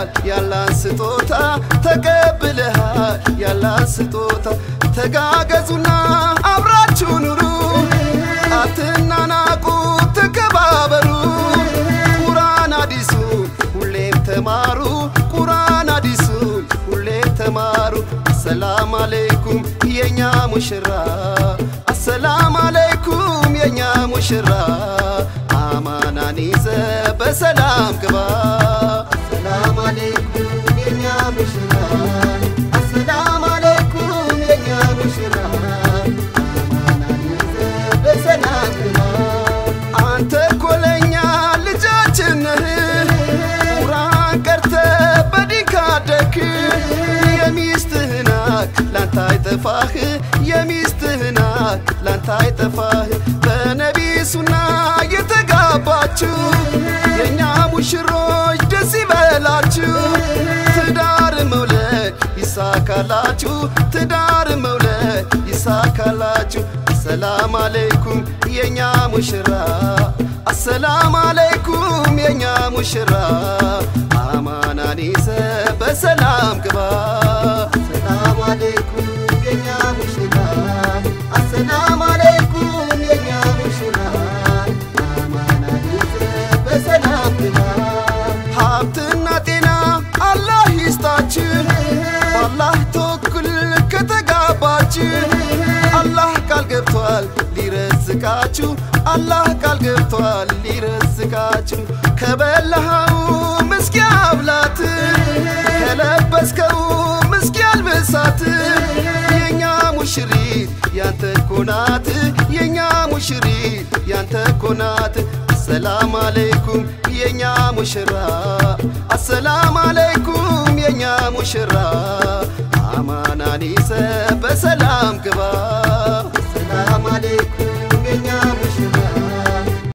ተቀብለሃል ያላን ስጦታ ተቀብለሃል ያላን ስጦታ ተጋገዙና አብራችሁ ኑሩ አትናናቁ ተከባበሩ ቁራን አዲሱን ሁሌም ተማሩ ቁራን አዲሱን ሁሌም ተማሩ አሰላም አለይኩም የኛ ሙሽራ አሰላም አለይኩም የኛ ሙሽራ አማናን ይዘ በሰላም ግባ አሰላም አለይኩም የኛ ሙሽራ አሰላም አለይኩም የኛ ሙሽራ አማናን ይዘ በሰላም ግባ አንተ ኮለኛ ልጃችን ነህ ቁርአን ቀርተ በዲን ካደክ የሚስትህና ላንተ አይጠፋህ የሚስትህና ላንተ አይጠፋህ በነቢ ሱና የተጋባችሁ የእኛ ሙሽሮች ደስ ይበላችሁ ትዳር መውለድ ይሳካላችሁ ትዳር መውለድ ይሳካላችሁ አሰላም አለይኩም የኛ ሙሽራ አሰላም አለይኩም የኛ ሙሽራ አማናን ይዘ በሰላም ግባ ሰላም አለይኩም የኛ ሙሽራ አሰላም አለይኩም የኛ ሙሽራ አማናን ይዘ በሰላም ግባ ሀብትና ጤና አላህ ይስጣችሁ በአላህ ተወኩል ከተጋባችሁ አላህ ቃል ገብቷል ሊረዝቃችሁ አላህ ቃል ገብቷል ሊረዝቃችሁ ከበላኸው ምስኪ አብላት ከለበስከው ምስኪ አልብሳት የኛ ሙሽሪት ያንተ ኮናት የኛ ሙሽሪት ያንተ ኮናት አሰላም አለይኩም የኛ ሙሽራ አሰላም አለይኩም የኛ ሙሽራ አማናን ይዘ በሰላም ግባ